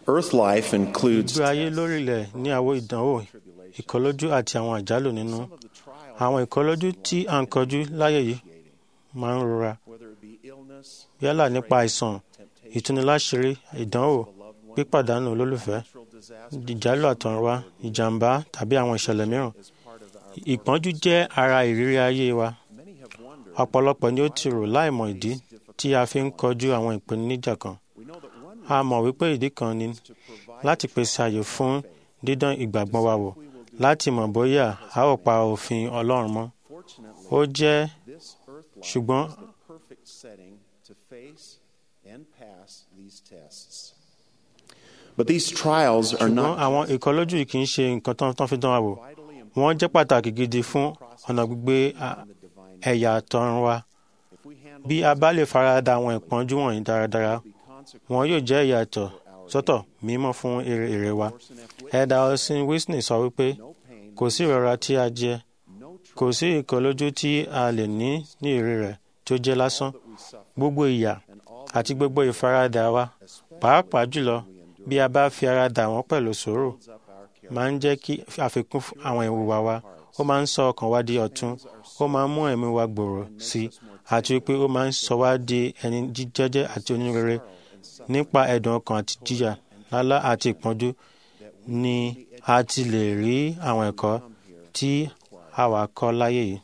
Earth life includes ìgbé ayé lórílẹ̀ ní àwọn ìdánwò ìkọlójú àti àwọn àjálù nínú àwọn ìkọlójú tí à ń kọjú láyé yìí máa ń rora whether it be illness, yálà nípa àìsàn ìtúniláṣírí ìdánwò pípàdánù olólùfẹ́ natural disaster ìjálù àtọ̀runwá ìjàmbá tàbí àwọn ìṣẹ̀lẹ̀ mìíràn is part of our ìpọ́njú jẹ́ ara ìrírí ayé wa many have wondered ọ̀pọ̀lọpọ̀ ni ó ti rò láìmọ̀ ìdí tí a fi ń kọjú àwọn ìpèníjà kan we know that one a mọ̀ wípé ìdí kan ni to provide láti pèsè àyè fún dídán ìgbàgbọ́ wa wò láti mọ̀ bóyá a ó pa òfin Ọlọ́run mọ́ fortunately ó jẹ́ this earth life ṣùgbọ́n is the perfect setting to face and pass these tests but these trials are ṣùgbọ́n not àwọn ìkọlójú yìí kì í ṣe nǹkan tán tán fi dán wa wò vitally important wọ́n jẹ́ pàtàkì gidi fún ọ̀nà gbígbé a- in the divine ẹ̀yà àtọ̀run wa if we handle bí a bá lè farada àwọn ìpọ́njú wọ̀nyí dáradára be consequent wọn yóò jẹ́ ìyàtọ̀ sọ́tọ̀ mímọ́ fún èrè èrè wa ẹ̀dà ọ̀sìn Whitney sọ wípé no pain kò sí ìrora tí a jẹ no kò sí ìkọlójú tí a lè ní ní èrè rẹ̀ tí ó jẹ́ lásán that we suffer gbogbo ìyà and all àti gbogbo ìfaradà wa pàápàá jùlọ bí a bá fi ara dà wọ́n pẹ̀lú sùúrù builds up our character máa ń jẹ́ kí àfikún fún àwọn ìwà wa ó máa ń sọ ọkàn wa di ọ̀tun ó máa ń mú ẹ̀mí wa gbòòrò sí i àti wípé ó máa ń sọ wá di ẹni jíjẹ́jẹ́ àti onírere nípa ẹ̀dùn ọkàn àti jíjà lálá àti ìpọ́njú ni a ti lè rí àwọn ẹ̀kọ́ tí àwa kọ́ láyé yìí.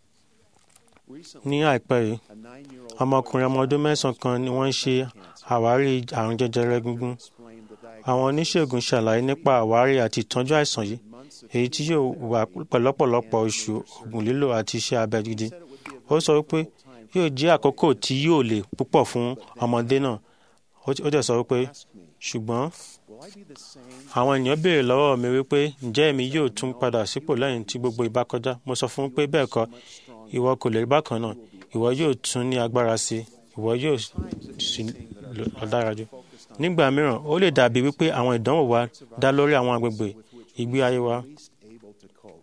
ní àìpẹ́ yìí a nine-year-old ọmọkùnrin ọmọ ọdún mẹ́sàn-án kan ni wọ́n ṣe àwárí àrùn jẹjẹrẹ egungun explained the diagnosis àwọn oníṣègùn ṣàlàyé nípa àwárí àti ìtọ́jú àìsàn yìí èyí tí yóò wà pẹ̀lọ́pọ̀lọpọ̀ oṣù oògùn lílò àti iṣẹ́ abẹ gidi ó sọ wípé yóò jẹ́ àkókò tí yóò le púpọ̀ fún ọmọdé náà ó ó dẹ̀ sọ wípé ṣùgbọ́n will I be the same àwọn ènìyàn béèrè lọ́wọ́ mi wípé ǹjẹ́ èmi yóò tún padà sípò lẹ́yìn tí gbogbo ìbá kọjá mo sọ fún un pé bẹ́ẹ̀ kọ́ ìwọ kò lè rí bákan náà ìwọ yóò tún ní agbára sí i ìwọ yóò sì lọ dára jù nígbà mìíràn ó lè dàbí wípé àwọn ìdánwò wa dá lórí àwọn agbègbè ìgbé ayé wa least able to cope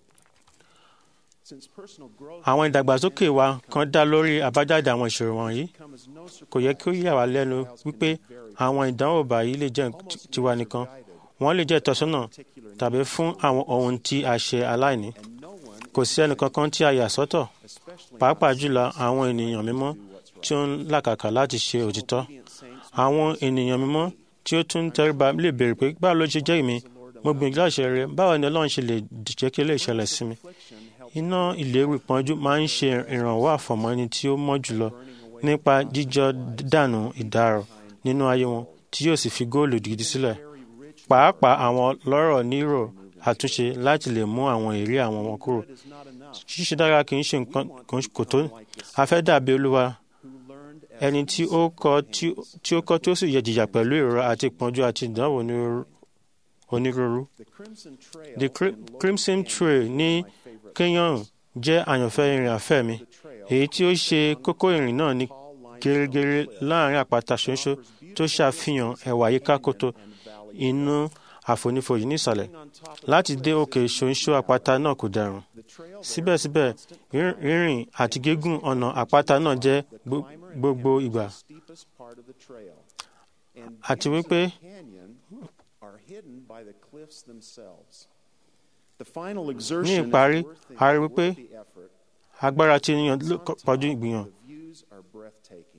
since personal growth àwọn ìdàgbàsókè wa kan dá lórí àbájáde àwọn ìṣòro wọ̀nyí come as no surprise kò yẹ kí ó yà wá lẹ́nu wípé àwọn ìdánwò báyìí lè jẹ́ tiwa nìkan wọ́n lè jẹ́ ìtọ́sọ́nà tàbí fún àwọn ohun tí a ṣe aláìní and no one kò sí ẹnìkankan tí a yà sọ́tọ̀ especially pàápàá jùlọ àwọn ènìyàn mímọ́ tí ó ń làkàkà láti ṣe òtítọ́ obedient saints àwọn ènìyàn mímọ́ tí ó tún tẹríba lè béèrè pé báwo ló ṣe jẹ́ èmi mo gbìyànjú láti ṣe rere báwo ni ọlọ́run ṣe lè jẹ́ kí eléyìí ṣẹlẹ̀ sí mi affliction helps iná ìléru ìpọ́njú máa ń ṣe ìrànwọ́ àfọ̀mọ́ ẹni tí ó mọ́ jùlọ nípa jíjọ dànù ìdárò nínú ayé wọn tí yóò sì fi góòlù gidi sílẹ̀ pàápàá àwọn lọ́rọ̀ nírò àtúnṣe láti lè mú àwọn èrè àwọn wọn kúrò is not enough ṣíṣe dára kì í ṣe nǹkan kò tó a fẹ́ dàbí olúwa who learned as ẹni tí ó kọ́ tí tí ó kọ́ tí ó sì yẹ jìyà pẹ̀lú ìrora àti ìpọ́njú àti ìdánwò onírúurú- onírúurú. the crimson trail The Cri- in Lower Crimson Canyon Trail is ní my favorite Kenyan jẹ́ àyànfẹ́ ìrìn àfẹ́ mi the trail èyí tí ó ṣe kókó ìrìn náà ní tall limestone gẹ́rẹ́gẹ́rẹ́ láàrin àpáta ṣoṣo tó ṣàfihàn ẹwà yíká kòtò and valley inú àfonífojì nísàlẹ̀ on top of láti dé òkè ṣoṣo àpáta náà kò dẹrùn the trail síbẹ̀síbẹ̀ rí- rírìn àti gígùn ọ̀nà àpáta náà jẹ́ gbo- gbogbo ìgbà steepest part of the trail and àti views of wípé the canyon are hidden by the cliffs themselves the final exertion is ìparí, worth the- a rí wípé worth the effort. agbára tí ènìyàn ló kọ- pọ̀jù ìgbìyàn The views are breathtaking.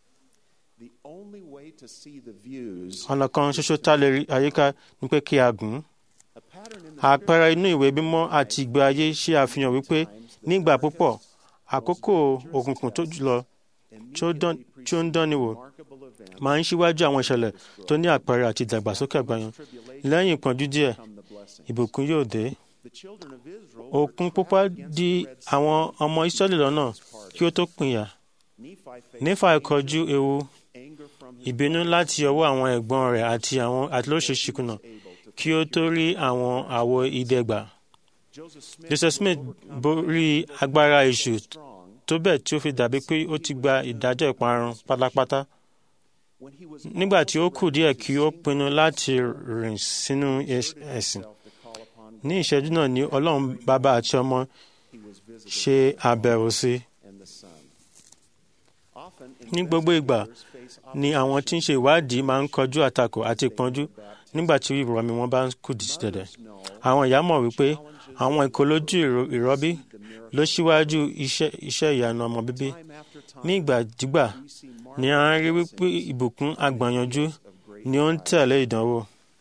The only way to see the views, ọ̀nà kan ṣoṣo tá a lè rí àyíká ni pé kí a gùn ún a pattern in the àpẹẹrẹ inú ìwé mímọ́ àti ìgbé ayé ṣe àfihàn wípé nígbà púpọ̀ àkókò òkùnkùn tó jùlọ tí ó dán- tí ó ń dánni wò remarkable event máa ń ṣíwájú àwọn ìṣẹ̀lẹ̀ tó ní àpẹẹrẹ àti ìdàgbàsókè àgbáyàn lẹ́yìn ìpọ́njú díẹ̀ come the blessing. ìbùkún yóò dé The children of Israel òkun pupa di àwọn ọmọ Ísírẹ́lì lọ́nà kí ó tó pínyà Nephi faced nífà ìkọjú ewu anger from his ìbínú láti ọwọ́ àwọn ẹ̀gbọ́n rẹ̀ àti àwọn àtìlóṣèṣì kùnà able to kí ó tó rí àwọn àwo ìdẹ́gbà Joseph Smith Joseph Smith borí agbára èṣù strong tó bẹ́ẹ̀ tí ó fi dàbí pé ó ti gba ìdájọ́ ìparun pátápátá when he was nígbà tí ó kù díẹ̀ kí ó pinnu láti rìn sínú ẹs- ẹ̀sìn himself to call upon ní ìṣẹ́jú náà ni ọlọ́run bàbá àti ọmọ he was visited ṣe àbẹ̀wò sí i. and the son. Often ní gbogbo ìgbà investigators face ni àwọn tí ń ṣe ìwádìí máa ń kọjú àtakò àti ìpọ́njú nígbà tí ìrọ̀mí wọn bá ń kùdì sí dẹ̀dẹ̀. àwọn ìyá mọ̀ wípé àwọn ìkọlójú ìrọ- ìrọbí ló ṣíwájú iṣẹ́ iṣẹ́ ìyanu ọmọ bíbí ní ìgbàdígbà ni a ń rí wípé ìbùkún àgbàyanjú ni ó ń tẹ̀lé ìdánwò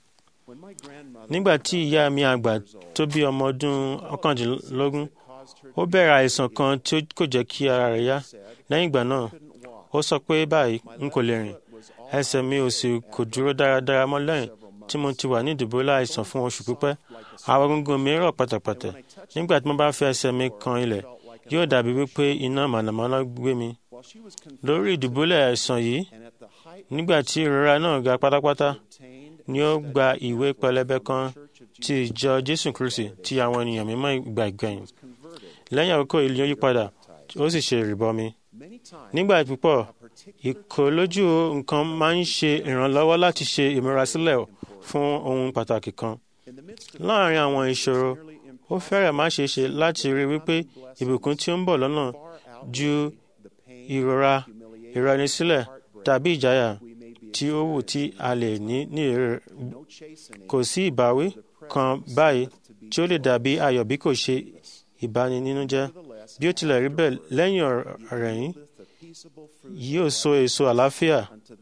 nígbà tí ìyá mi àgbà tó bí ọmọ ọdún ọ̀kàndínlógún ó bẹ̀rẹ̀ àìsàn kan tí ó kò jẹ́ kí ara rẹ̀ yá lẹ́yìn ìgbà náà ó sọ pé báyìí n kò lè rìn ẹsẹ̀ mi ò sì kò dúró dáradára mọ́ lẹ́yìn tí mo ti wà ní ìdìbòlá àìsàn fún oṣù pípẹ́ àwọn egungun mi rọ̀ pátápátá nígbà tí mo bá fi ẹsẹ̀ mi kan ilẹ̀ yóò dàbí wípé iná mànàmáná gbé mi lórí ìdìbòlẹ̀ àìsàn yìí nígbà tí ìrora náà ga pátápátá ni ó gba ìwé pẹlẹbẹ kan ti ìjọ jésù kristi ti àwọn ènìyàn mímọ́ ìgbà ìgbẹ̀yìn lẹ́yìn àkókò ìlú yí padà ó sì ṣe ìrìbọmi nígbà púpọ̀ ìkọlójú nǹkan máa ń ṣe ìrànlọ́wọ́ láti ṣe ìmúrasílẹ̀ fún ohun pàtàkì kan láàárín àwọn ìṣòro ó fẹ́rẹ̀ má ṣe ṣe láti rí wípé ìbùkún tí ó ń bọ̀ lọ́nà ju ìrora ìranisílẹ̀ tàbí ìjáyà tí ó wù tí a lè ní ní èrè kò sí ìbáwí kan báyìí tí ó lè dàbí ayọ̀ bí kò ṣe ìbáninínújẹ́ bí ó tilẹ̀ rí bẹ́ẹ̀ lẹ́yìn ọ̀rẹ́ yìí yóò so èso àlàáfíà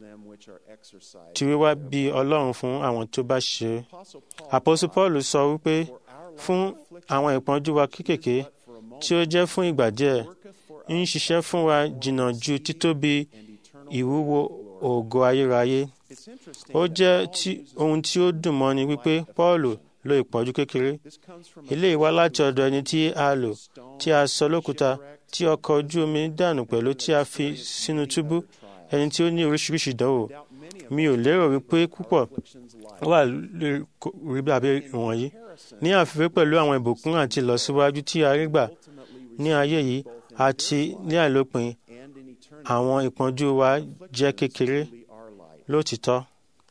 tí wíwá bí ọlọ́run fún àwọn tó bá ṣe é. àpọ́sù paul sọ wípé fún àwọn ìpọ́njú wa kéékèèké tí ó jẹ́ fún ìgbà díẹ̀ ń ṣiṣẹ́ fún wa jìnnà ju títóbi ìwúwo ògo ayérayé. ó jẹ́ tí- ohun tí ó dùn mọ́ni wípé paul lo ìpọ́njú kékeré. eléyìí wá láti ọ̀dọ̀ ẹni tí a lò tí a sọ lókúta tí ọkọ̀ ojú omi dànù pẹ̀lú tí a fi sínú túbú ẹni tí ó ní oríṣiríṣi ìdánwò. mi ò lérò wípé púpọ̀ wà lórí kò- rí bí abẹ́ wọ̀nyí. ní àfiwé pẹ̀lú àwọn ìbùkún àti ìlọsíwájú tí a rí gbà ní ayé yìí àti ní àìlópin àwọn ìpọ́njú wa jẹ́ kékeré lótìtọ́.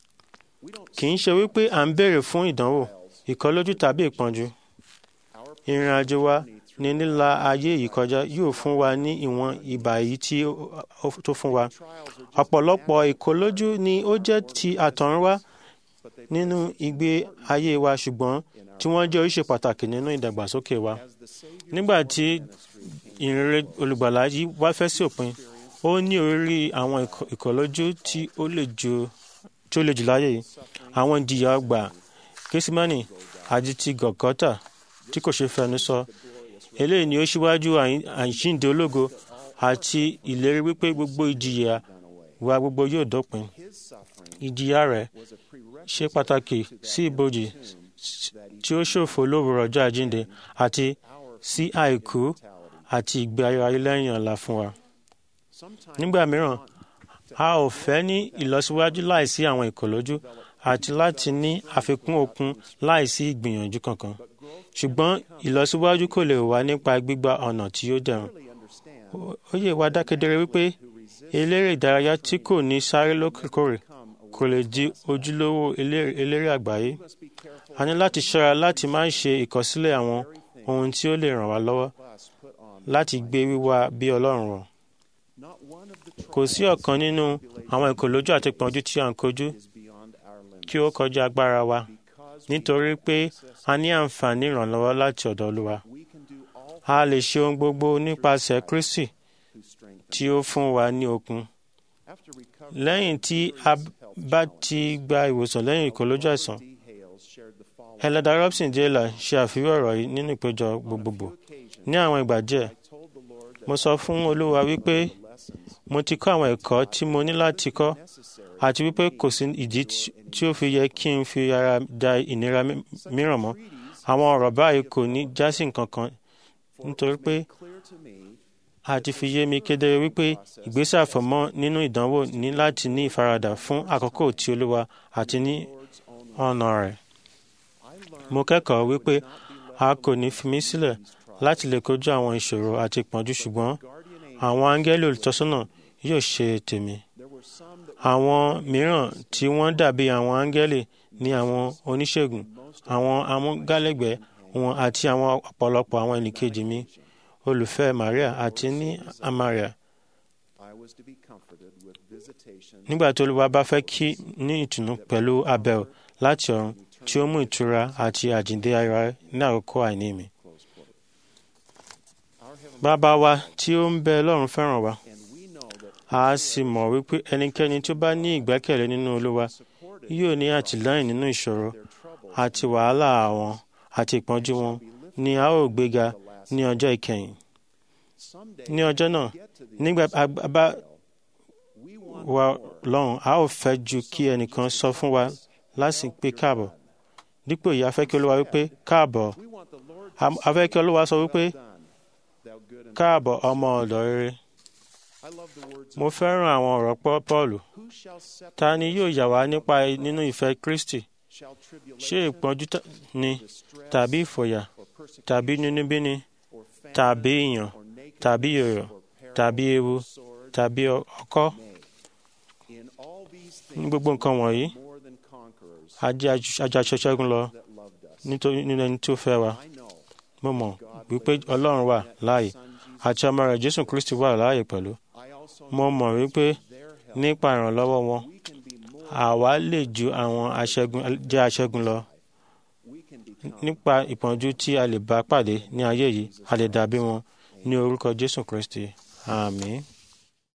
kì í ṣe wípé à ń béèrè fún ìdánwò ìkọlójú tàbí ìpọ́njú. ìrìn àjò wa ní líla ayé yìí kọjá yóò fún wa ní ìwọ̀n ìbà yìí tí ó- ó- tó fún wa. ọ̀pọ̀lọpọ̀ ìkọlójú ni ó jẹ́ ti àtọ̀runwá nínú ìgbé ayé wa ṣùgbọ́n tí wọ́n jẹ́ oríṣi pàtàkì nínú ìdàgbàsókè wa. nígbà tí ìrere olùgbàlà yìí wá fẹ́ sí òpin ó ní orí àwọn ìkọ- ìkọlójú tí ó le jù tí ó le jù láyé yìí àwọn ìjìyà ọgbà késímánì àti ti gọ̀gọ́tà tí kò ṣe fẹnu sọ eléyìí ni ó ṣíwájú àyín- àjíǹde ológo àti ìlérí wípé gbogbo ìjìyà wa gbogbo yóò dópin ìjìyà rẹ̀ ṣe pàtàkì sí ibojì tí ó ṣòfò lówùrọ̀ ọjọ́ àjíǹde àti sí àìkú àti ìgbé ayérayé lẹ́yìn ọ̀la fún wa. nígbà mìíràn a ò fẹ́ ní ìlọsíwájú láìsí àwọn ìkọlójú àti láti ní àfikún okun láìsí ìgbìyànjú kankan ṣùgbọ́n ìlọsíwájú kò lè wá nípa gbígba ọ̀nà tí ó dẹrùn. Ó- ó yé wa dákedere wípé eléré ìdárayá tí kò ní sáré lókèkòrè kò lè di ojúlówó eléré eléré àgbáyé. a ní láti ṣọ́ra láti má ṣe ìkọsílẹ̀ àwọn ohun tí ó lè ràn wá lọ́wọ́ láti gbé wíwá bí ọlọ́run rọ̀. kò sí ọ̀kan nínú àwọn ìkòlójú àti ìpọ́njú tí à ń kojú kí ó kọjá agbára wa nítorí pé a ní àǹfààní ìrànlọ́wọ́ láti ọ̀dọ̀ olúwa. a lè ṣe ohun gbogbo nípasẹ̀ kristi tí ó fún wa ní okun. lẹ́yìn tí a bá ti gba ìwòsàn lẹ́yìn ìkòlójú àìsàn Helena Robson Taylor ṣe àfiwé ọ̀rọ̀ yìí nínú ìpéjọ gbogbogbò. Ní àwọn ìgbà díẹ̀, mo sọ fún Olúwa wípé mo ti kọ́ àwọn ẹ̀kọ́ tí mo ní láti kọ́ àti wípé kò sí ìdí tí- tí ó fi yẹ kí n fi ara da ìnira mi- mìíràn mọ́. Àwọn ọ̀rọ̀ báyìí kò ní jásí nǹkan kan nítorí pé a ti fi yé mi kedere wípé ìgbésẹ̀ àfọ̀mọ́ nínú ìdánwò ní láti ní ìfaradà fún àkókò tí Olúwa àti ní ọ̀nà rẹ̀. Mo kẹ́kọ̀ọ́ wípé a kò ní fi mí sílẹ̀ láti lè kojú àwọn ìṣòro àti ìpọ́njú ṣùgbọ́n àwọn áńgẹ́lì olùtọ́sọ́nà yóò ṣe tèmi. Àwọn mìíràn tí wọ́n dàbí àwọn áńgẹ́lì ní àwọn oníṣègùn, àwọn amúgálẹ́gbẹ̀ẹ́ wọn àti àwọn ọ̀pọ̀lọpọ̀ àwọn ẹnìkejì mi olùfẹ́ Maria àti ní Amaria. I was to be comforted with visitation nígbà tí olúwa bá fẹ́ kí ní ìtùnú pẹ̀lú àbẹ̀wò láti ọ̀run tí ó mú ìtura àti àjíǹde ara ní àkókò àìní mi. close quote. Our heavenly bàbá wa tí ó ń bẹ lọ́run fẹ́ràn wa and we know that a sì mọ̀ wípé ẹnikẹ́ni tí ó bá ní ìgbẹ́kẹ̀lé nínú olúwa supported yóò ní àtìlẹ́yìn nínú ìṣòro their troubles àti wàhálà àwọn àti ìpọ́njú wọn ni a ó gbéga ní ọjọ́ ìkẹyìn. someday ní ọjọ́ náà get to the nígbà a bá we want wa more. lọ́run a ó fẹ́ ju kí ẹnìkan sọ fún wa láti pé káàbọ̀ dípò yìí a fẹ́ kí olúwa wípé káàbọ̀ We want the Lord a a fẹ́ kí olúwa sọ wípé done, thou good and káàbọ̀ ọmọ ọ̀dọ̀ rere. I love the words mo fẹ́ràn àwọn ọ̀rọ̀ Pọ́- Pọ́ọ̀lù who shall separate ta ni yóò yà wá nípa nínú ìfẹ́ Kristi shall ṣé tribulation ìpọ́njú ta- ni distress tàbí ìfòyà or persecution tàbí nínúbíni or famine tàbí ìyàn or nakedness tàbí yòyò or peril tàbí ewu or sword tàbí ọ- ọkọ́ nay in all these ní things gbogbo nǹkan wọ̀nyí more than conquerors a jẹ́ aju- ajaṣẹ́ṣẹ́gun lọ that loved us nítorí nínú ẹni tó fẹ́ wa I know mo mọ̀ wípé Ọlọ́run wà láàyè Son Jesus àti ọmọ rẹ̀ Jésù Kristi wà láàyè pẹ̀lú I also mo know mọ̀ wípé their help nípa ìrànlọ́wọ́ wọn we can be more àwa lè ju àwọn aṣẹ́gun jẹ́ aṣẹ́gun lọ we can become nípa ìpọ́njú tí a lè bá pàdé ní ayé yìí a lè dàbí wọn ní orúkọ Jésù Kristi àmín.